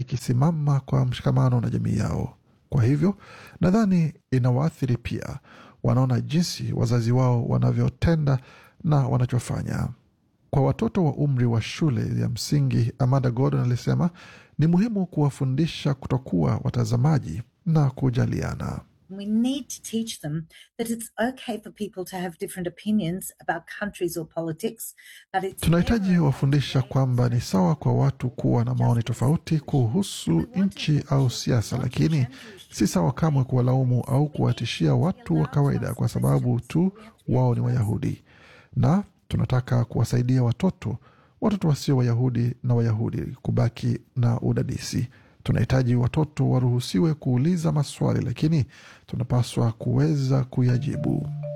ikisimama kwa mshikamano na jamii yao. Kwa hivyo nadhani inawaathiri pia, wanaona jinsi wazazi wao wanavyotenda na wanachofanya. Kwa watoto wa umri wa shule ya msingi, Amanda Gordon alisema ni muhimu kuwafundisha kutokuwa watazamaji na kujaliana. We need to teach them that it's okay for people to have different opinions about countries or politics, that it's Tunahitaji wafundisha kwamba ni sawa kwa watu kuwa na maoni tofauti kuhusu nchi au siasa, lakini si sawa kamwe kuwalaumu au kuwatishia watu wa kawaida kwa sababu tu wao ni Wayahudi. Na tunataka kuwasaidia watoto, watoto wasio Wayahudi na Wayahudi kubaki na udadisi. Tunahitaji watoto waruhusiwe kuuliza maswali, lakini tunapaswa kuweza kuyajibu.